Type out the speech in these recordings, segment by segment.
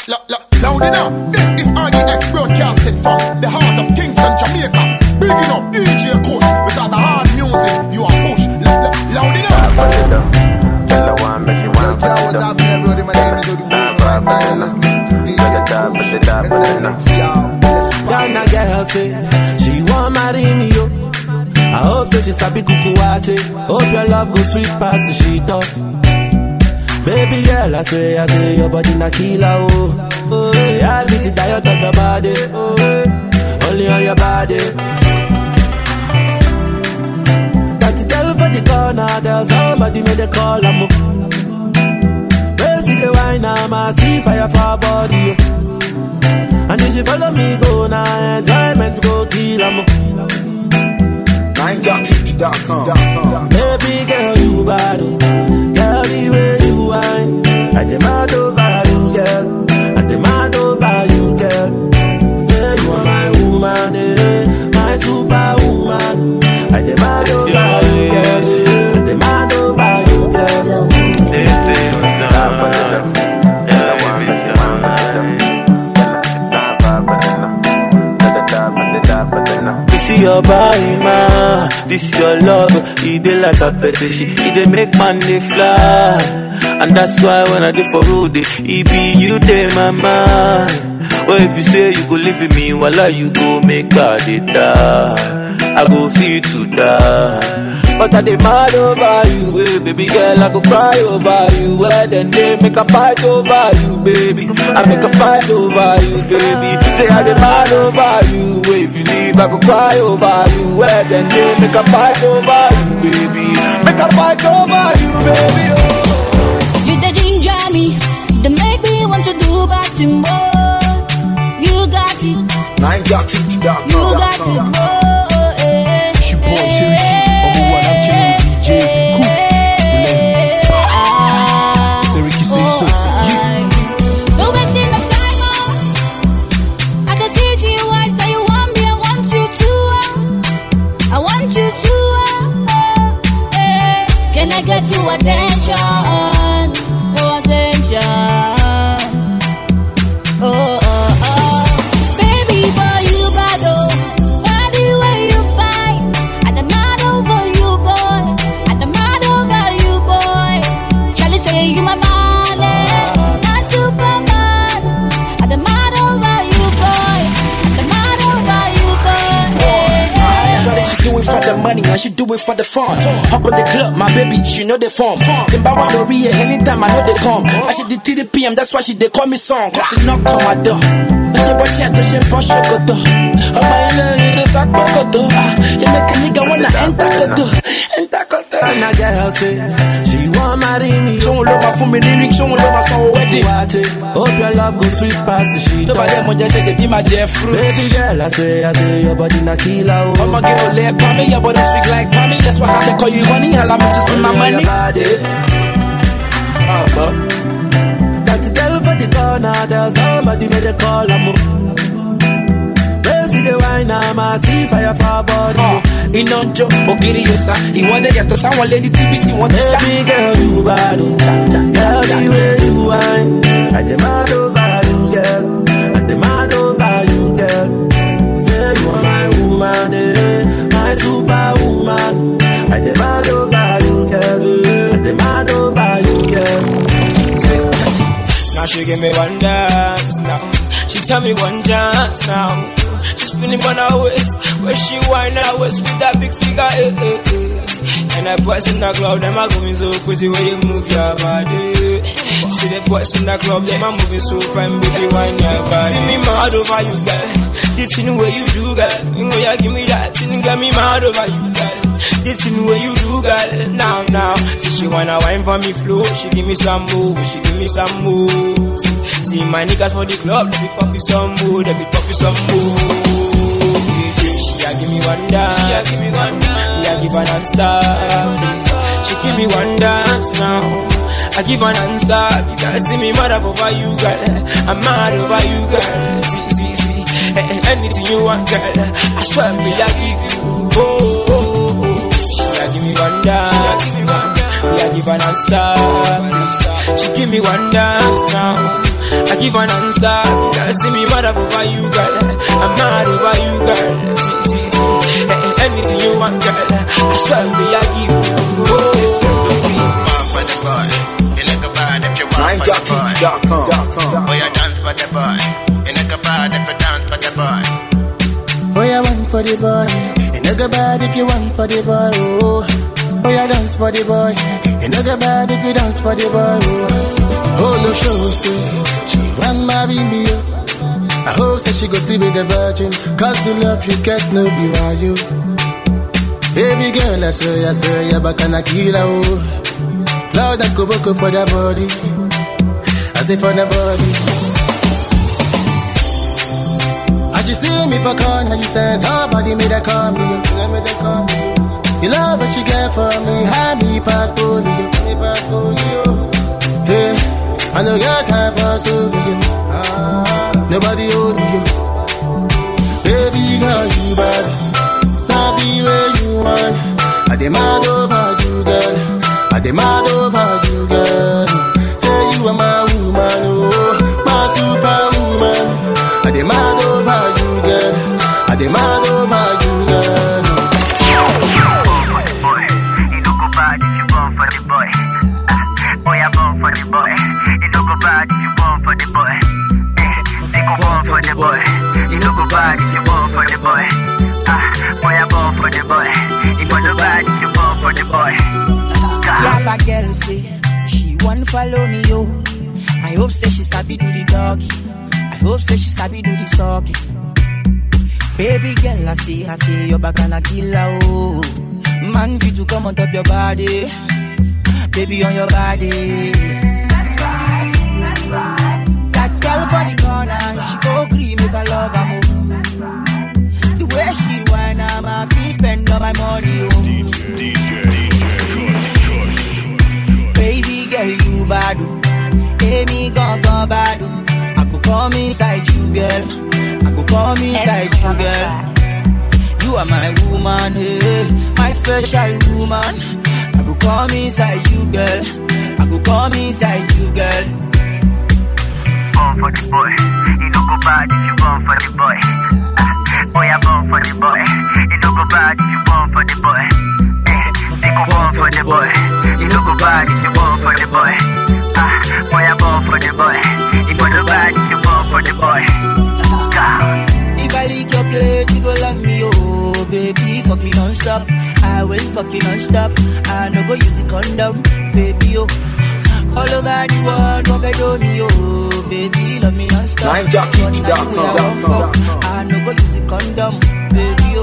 loud, loud, loud enough. This is RDX broadcasting from the heart of Kingston, Jamaica. Bigging up DJ Kush because of hard music you are push. Loud, loud, loud enough. for the dough. Tell her one, but she Yo, want for yo, the what's dough. happening, everybody? My name is Odi Nah, Boots. for the dough. DJ For the dough, for the dough, for the dough. Kush. Yo, let's Ghana girl say she want marry me yo. I hope say she sabi kuku wache. Hope your love go sweet past the shit up. Baby girl, I say, I say your body na killer oh. Oh, yeah, I beat it diet of your body. Oh, eh, only on your body. That girl for the corner, there's somebody made a call. I'm Where see the wine, I'm a see fire for her body. Oh. And if you follow me, go now, enjoyment go kill 'em. NineJockey.com. Baby girl, you bad. oh. Girl, the way you whine. I demand over you, girl. I demand over you, girl. Say you are my woman, eh, my superwoman. I demand over you, girl. I demand over you, girl. Nah, for the dough. Tell her one, but she want for the dough. Nah, for the dough. For the dough, for the dough, for the dough. This is your body, man. This is your love. It dey like a petition. It dey make man dey fly. And that's why when I dey for road, eh, it be you dey my mind. Well, if you say you go live with me, while you go make her dey die. I go feel to die. But I dey mad over you, eh, baby girl. I go cry over you. Well, then they make a fight over you, baby. I make a fight over you, baby. Say I dey mad over you. eh, If you leave, I go cry over you. Well, then they make a fight over you, baby. Make a fight over you, baby. Oh. You the ginger me, the make me want to do bad thing more. You got it, you got it, NineJockey.com. oh, eh, It's your boy, Cherokee. Number one, I'm chilling with DJ Kush. ah, Cherokee say so. Don't wasting no time, oh. I can see it in your eyes that you want me, I want you to, oh. I want you to, oh, oh, eh. Can I get your attention? Your attention. Oh, oh, oh. Baby boy, you bad, oh. Body where you find. I demand over you, boy. I demand over you, boy. Charlie say you my man, eh. Not Superman. I demand over you, boy. I demand over you, boy. eh. Shorty, she do it for the money and she do it for the fun. Hop on the club, my baby, she know the form. Zimbabwe Maria, anytime I know they come. I she did 3 p.m., that's why she they call me song. Cause she knock on my door. That's your boy, chat, that's your boy, shokoto. Oh my love, you know, sakoto. Ah, You make a nigga wanna enter koto. Enter koto. And a girl say she want marry me. Show love my for me lyrics, show love my song wedding. Watch it. Hope your love go sweet past the shit. Nobody mo just say, be my Jeff fruit. Baby girl, I say, I say your body na killer. Oh. I'ma get a leg, me, your body sweet like Pammy. That's why I call you honey, allow me to spend my Only on money. your body. Uh, but. That girl for the corner, there's somebody made a call. I'm Where see the wine, I'm a see fire for her body. Ah, iná ń jó ògiri yòsà ìwọ́dẹ yàtọ̀ sáwọn lẹ́ni tíbítì wọ́n ti ṣá. Baby girl, you bad. oh. Girl, the way you whine, I demand over you, girl. I demand over you, girl. Say you are my woman, eh, my superwoman. I demand over you, girl. I demand over you, girl. Now she give me one dance now. She tell me one dance now. She spinning on her waist, where she whine her waist with that big figure. Eh, eh, eh. And that boys in the club, them are going so crazy when you move your body. See the boys in the club, them are moving so fine, baby, whine your body. See me mad over you, girl. The thing where you do, girl. You know you give me that thing, got me mad over you, girl. The thing where you do, girl. Now, now. See she wanna wine for me flow, she give me some move, she give me some moves. See my niggas for the club, they be pop you some mood, they be pop you some mood. Yeah, yeah, She a give me one dance, she a give me one dance. Me a give her non-stop. She give me one dance now. I give her non-stop. You gotta see me mad up over you, girl. I'm mad over you, girl. See, see, see. Eh, eh, Anything you want, girl. I swear me, I give you. Oh, oh, oh, oh. She a give me one dance. Me a give her non-stop. She give me one dance now. I keep on non-stop. Girl, see me mad up over you, girl. I'm mad over you, girl. See, see, see. Eh, eh, Anything you want, girl. I swear me, I give you. Oh, this is the beat. want for the boy. You look bad if you want for the boy. NineJockey.com. Boy, you dance for the boy. You look bad if you dance for the boy. Oh, you want for the boy. You no go bad if you want for the boy. Oh, oh you dance for the boy. You no go bad if you dance for the boy. Oh, oh no show say she want marry me. Oh. I hope say she go to be the virgin. Cause the love you get no be why you. Baby girl, I swear, I swear, you're back on a killer. Oh, Lord, I go boko for the body. I say for the body. As you see me for corner, you say somebody made a call me. You love what you get for me, have me pass polio. Hey, I know your time for story. Nobody hold you. Baby girl, you bad. Love the way you want. I demand over you, girl. I demand over you, girl. Say you are my woman, oh, my superwoman. I demand over you, girl. I demand over you, girl. for the boy. You no go bad if you born for the boy. Ah, boy, I born for the boy. You no go bad if you born for the boy. Eh, they go born for the boy. You no go bad if you born for the boy. Ah, boy, I born for the boy. You no go bad if you born for the boy. God. Grab a girl say she want follow me yo. I hope say she sabi do the doggy. I hope say she sabi do the sucking. Baby girl, I say, I say your back and a killer oh. Man fit to come on top your body, baby on your body. That girl for the corner, she go green make her love her move. The way she whine, I'm a fee spend all my money oh. Baby girl, you bad. oh. Hey, me gon' go bad. oh. I could come inside you, girl. I could come inside you, girl. You are my woman, hey, my special woman. I could come inside you, girl. I could come inside you, girl. born for the boy. You no go bad if you born for the boy. Ah, boy, I born for the boy. You no go bad if you born for the boy. Eh, they go born for the boy. You no go bad if you born for the boy. Ah, boy, I born for the boy. You no go bad if you born for the boy. God. If I lick your plate, you go love me, oh baby. Fuck me non-stop. I will fuck you non-stop. I no go use the condom, baby, oh. All over the world, don't fed on me, oh baby. Love me non-stop. NineJockey.com. One night we are one fuck. I no go use the condom, baby, oh.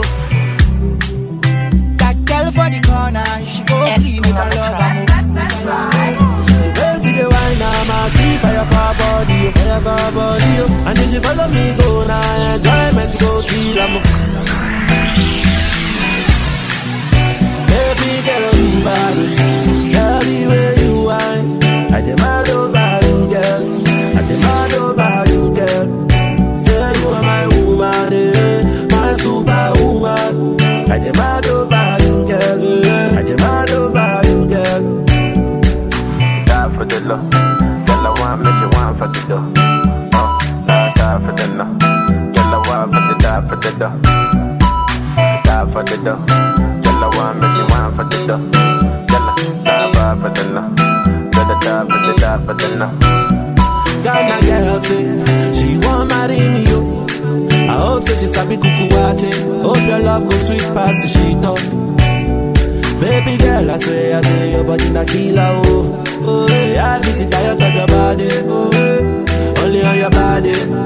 That girl for the corner, she go free, make her love her move. Where see the wine, I'm a see fire for her body, oh, fire for her body, oh. And if she follow me go now, enjoyment go kill 'em. Baby girl, you bad, girl, the way you whine, I demand over you, girl. I demand over you, girl. Say you are my woman, eh, my superwoman. I demand over you, girl. I demand over you, girl. Die for the love. Girl, I want me, she want for the dough. Oh, last half for the no. Girl, I want for the die for the dough. Die for the dough. Girl, I want me, she want for the dough. Girl, I die for the no. Girl, I die for the die for the no. Ghana girl say she want marry me yo. I hope say she sabi kuku wache. Hope your love go sweet past the shit up. Baby girl, I swear, I say your body na killer oh. Oh, yeah, I get it tired of your body. Oh, yeah. only on your body.